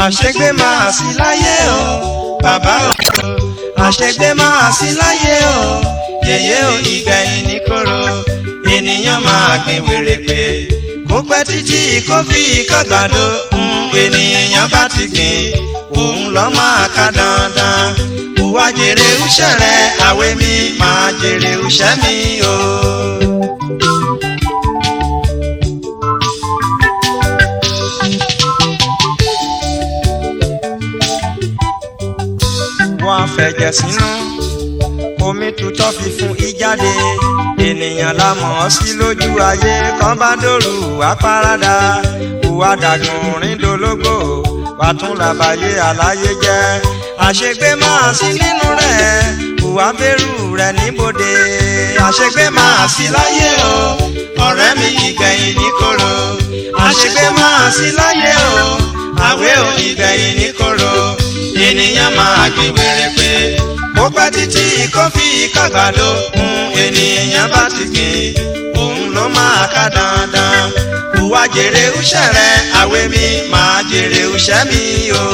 àṣegbé máa sí láyé o bàbá o àṣegbé máa sí láyé o yèyé o ìgbẹ̀yìn ní kóró ènìyàn máa gbìn wèrè pé kó pẹ́ títí kó fi kọ́gbàdo ènìyàn bá ti gbìn òun lọ́ máa ká dandan wá jèrè iṣẹ́ rẹ̀ àwẹ̀ mi máa jèrè iṣẹ́ mi o. wọ́n á fẹ̀jẹ̀ sínú omi tutọ́ fi fún ìjáde ènìyàn la mọ̀ ọ́ sí lójú ayé kan bá dòrú wá parada ìwà dàgùn rìndòlógbò wà tún làbàyè àlàyé jẹ́ àṣegbé máa sí nínú rẹ̀ ìwà bẹ̀rù rẹ̀ níbodè àṣegbé máa sí láyé o ọ̀rẹ́ mi ìgbẹ̀yìn ní kóró àṣegbé máa sí láyé o àwẹ̀ ò ìgbẹ̀yìn ní kóró ènìyàn máa gbé wèrè pé ó pẹ́ títí kó fi kàgbàdo ènìyàn bá ti gbìn òun ló máa ká dandan ìwà jèrè iṣẹ́ rẹ̀ àwẹ̀ mi máa jèrè iṣẹ́ mi o.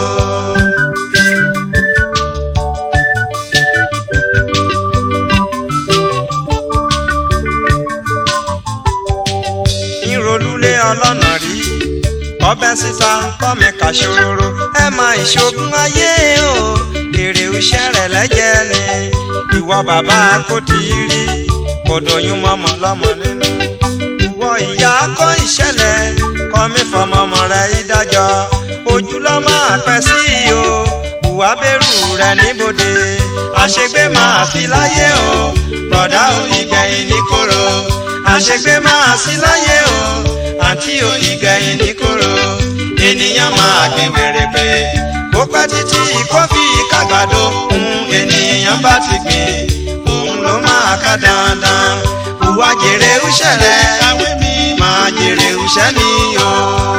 ìrọ̀lúlé ọlọ́nà rí ọbẹ̀ sísá kọ́mi kàṣòro ẹ máa ìṣògùn ayé o èrè iṣẹ́ rẹ̀ lẹ́jẹ̀ ni ìwọ bàbá kò tí ì rí kò dòyún mọ́mọ́ lọ́mọ nínú ìwọ ìyá kọ́ ìṣẹ̀lẹ̀ kọ́mi fọmọmọ rẹ̀ ìdájọ́ ojú ló máa pẹ́ sí o ìwà bẹ̀rù rẹ̀ níbodè àṣegbé máa fi láyé o bọ̀dá ò ìgbẹ̀yìn ní kóró àṣegbé máa sí láyé o àǹtí ò ìgbẹ̀yìn ní kóró ènìyàn máa gbé wèrè pé kó pẹ́ títí kó fi kàgbàdo ènìyàn bá ti gbìn òun ló máa ká dandan ìwà jèrè iṣẹ́ rẹ̀ àwẹ̀ mi máa jèrè iṣẹ́ mi o.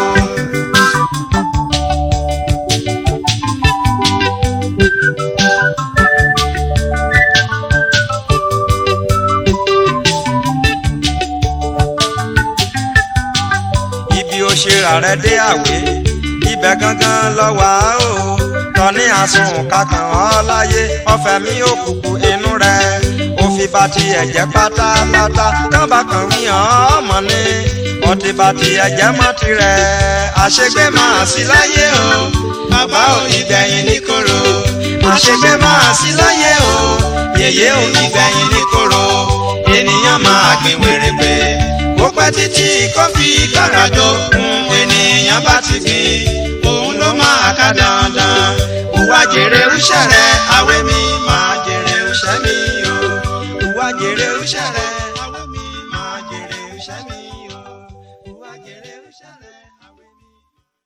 ṣera rẹ dé àwé ibẹ̀ gangan lọ wá o tọ́ní àsùn kankan ọ́ láyé ọ̀fẹ́ mi òkùnkùn inú rẹ̀ òfin bá ti ẹ̀jẹ̀ pátápátá kábà kan wí hàn ọmọ ni ọtí bá ti ẹ̀jẹ̀ mọ́ tirẹ̀ àṣegbé máa sí láyé o bàbá ò ìgbẹ̀yìn ní kóró àṣegbé máa sí láyé o yèyé ò ìgbẹ̀yìn ní kóró ènìyàn máa gbìn wèrè pé ó pẹ́ títí kó fi kárajọ ènìyàn bá ti gbìn òun ló máa ká dandan ìwà jèrè iṣẹ́ rẹ̀ àwẹ̀ mi máa jèrè iṣẹ́ mi o ìwà jèrè iṣẹ́ rẹ̀.